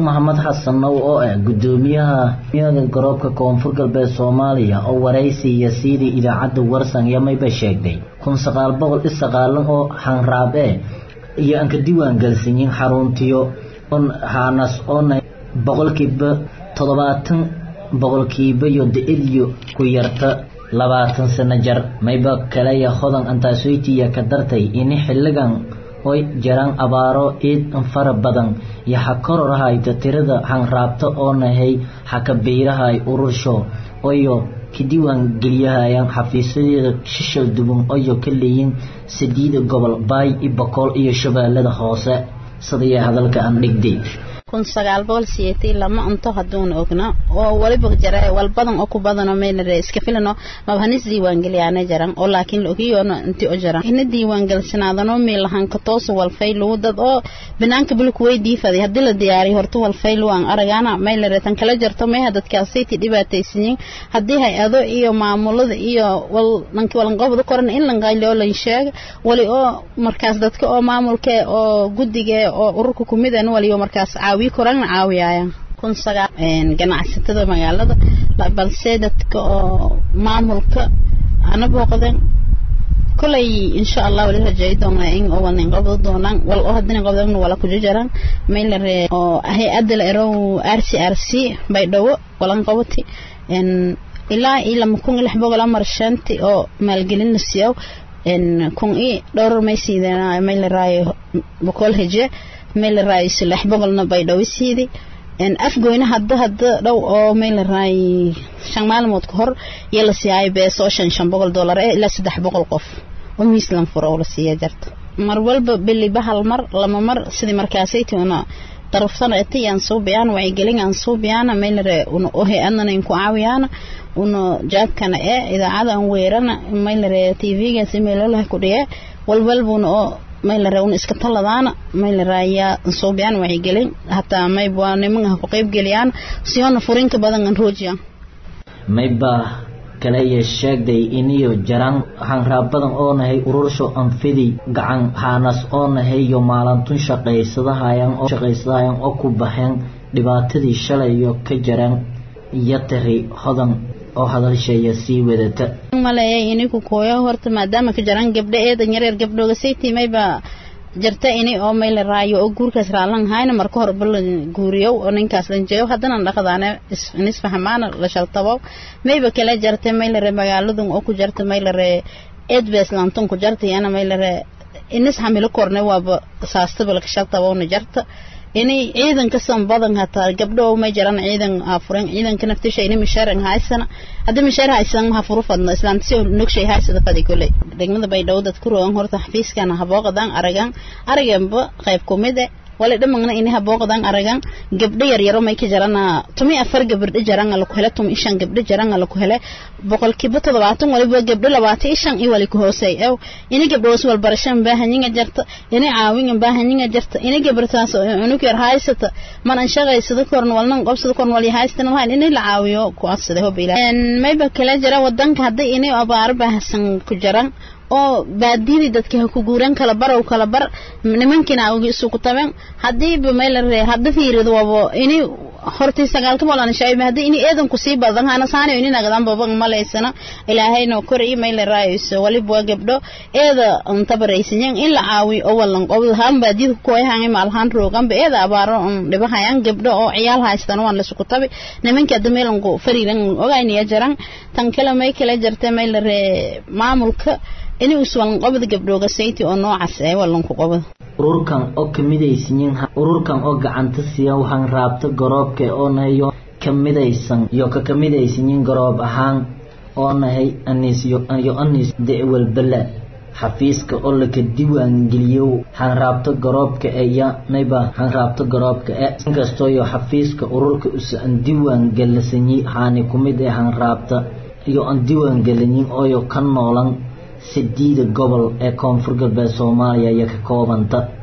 maxamed xasanow oo ah gudoomiyaha miyada garoobka koonfur galbeed soomaaliya oo waraysiiya sidii idaacadda warsan yamayba sheegday kun sagaal boqol i sagaalan oo xanraab e iyo aan ka diiwaan galsanyin xaruntiyo on haanas oona boqolkiiba toddobaatan boqolkiiba iyo da-idyo ku yarta labaatan sano jar mayba kaleya hodan antaasoytiya ka dartay ini xilligan oy jiraan abaaro ciid fara badan iyo ha kororhayto tirada hanraabta oo nahay ha ka biirahay urursho oyo ka diiwaan geliyahayaan xafiisyadeeda shishal duban oyo ka leeyin sadiida gobol baay i boqol iyo shabeellada hoose sidaya hadalka aan dhigday kun sagaal boqol siyeetii lama unto hadduuna ogna oo waliba jara wal badan oo ku badano meynare iska filano mabhanis diiwaangeliyaana jaran oo laakiin la ogiyoona inti o jaran ina diiwaangelsanaadano meelahanka toos walfaylu dad oo banaanka bulku way diifaday haddii la diyaariyo horta walfaylu aan aragaana meylare tan kala jarto meeha dadkaasaytii dhibaataysanyiin haddii hay-ado iyo maamulada iyo wal dhanki walanqobda koran in lanqayli oo lan sheega wali oo markaas dadka oo maamulka oo guddiga oo ururka kumidan waliyo markaas caawi korana caawiyayaan kun sagaal ganacsatada magaalada balse dadka oo maamulka ana booqdeen kolay insha allah wali rajeey doonaa in oo walnin qabdo doonaan wal oo hadina qabdan wala ku jaran maylare oo hay-adda la erow r c r c bay dhawo walan qabati ilaa iyo lama kun iyo lix boqol amar shanti oo maalgelin la siiyo kun iyo dhowr may siideen maylaraayo boqol heje meelaraay lix boqolna bay dhawisiidi afgoyna hadda hadda dhow oo meelaraay shan maalmood ka hor yaa la siiyay bees oo shan shan boqol dollar ee ilaa saddex boqol qof oo miislan furo oo la siiya jarta mar walba biliba hal mar lama mar sidii markaasaytii una darafsana eti aan soo biyaan wacyigelin aan soo biyaana meelare una ohe adnana inku caawiyaana una jaabkana ee idaacada aan weerana meelare tvgaasi meelolaha ku dhiye walwalbuna oo maylare un iska taladaana maylare ayaa soobiyaan wacyigelin hataa mayb waa niman ha ku qaybgeliyaan siyoona furinka badan an roojiya mayba kaleya sheegday iniyo jaraan hanraab badan oo nahay urursho anfidi gacan haanas oo nahay iyo maalantun shaqaysadahayan oo shaqaysadahayan oo ku baxeen dhibaatadii shalayo ka jaraan iyo tiri hodan oo hadalsheeya sii wadata maleeyay iniku kooyo horta maadaama ka jaraan gabdho eedan yareer gabdhooga saytii mayba jarta ini oo mayla raayo oo guurkaas raalan hayna marka hore bal guuriyow oo ninkaas lan jeeyo haddana dhaqdaane isfahmaana la shaltabo mayba kala jarta maylare magaaladun oo ku jarta maylare eedbees laantun ku jarta yana maylare inis hamilo korne waaba saastaba laka shaltabowna jarta ini ciidanka san badan hataa gabdho may jaran ciidan afuran ciidanka naftisha ini misharan haysana hadda mishaar haysan ha furu fadno islaamtisi nogshay haysada fadi kuley degmada bay dhow dad ku rogan horta xafiiskana habooqadan aragan araganba qayb kumide wala dhamagna ini habooqadan aragan gabdho yaryaro may ka jarana tumi afar gabdho jaranga laku hele tumi ishan gabdho jaranga laku hele boqolkiiba toddobaatan waliba gabdho labaatan ishan iyo wali ku hoosey ew ini gabdhoos walbarashan baahanyiga jarta ini caawinga baahanyiga jarta ini gabartaas cunug yar haysata manan shaqaysada korn walnan qobsada korn wali haystan lahayn ini la caawiyo ku adsada hob ilaa mayba kala jara wadanka hadday ini abaar baahsan ku jaran oo baadiyadii dadka ha ku guuran kala bar oo kala bar nimankiina awgi isugu taben hadiiba maylare hadda fiirido wabo ini hortii sagaalka bolan shaayib hadii ini eedan ku sii badan hana saanayo ini nagadan baban malaysana ilaahayna kori maylaraayiso waliba waa gabdho eeda tabaraysanyan in la caawiyo oo walan qobdo han baadiyada ku koyahan maalhaan rooganba eeda abaaro dhibahayan gabdho oo ciyaal haystan waan la isugu tabi nimankii hadda meelanku fariiran ogaynaya jaran tan kale may kala jarta maylare maamulka ini uswalan qobda gabdhooga sayti oo noocaas ee walanku qobda ururkan oo kamidaysanyin ururkan oo gacanta siiya waxaan raabta garoobka oo nahayo kamidaysan iyo ka kamidaysanyin garoob ahaan oo nahay aniis iyo aniis dewalbala xafiiska oo laka diiwaan geliyo hanraabta garoobka ee ya nayba hanraabta garoobka ee inkastoo iyo xafiiska ururka usa aan diiwaan galasanyi haani kumid ee hanraabta iyo aan diiwaan gelanin ooyo ka noolan sideeda gobol ee koonfur galbeed soomaaliya iyo ka koobanta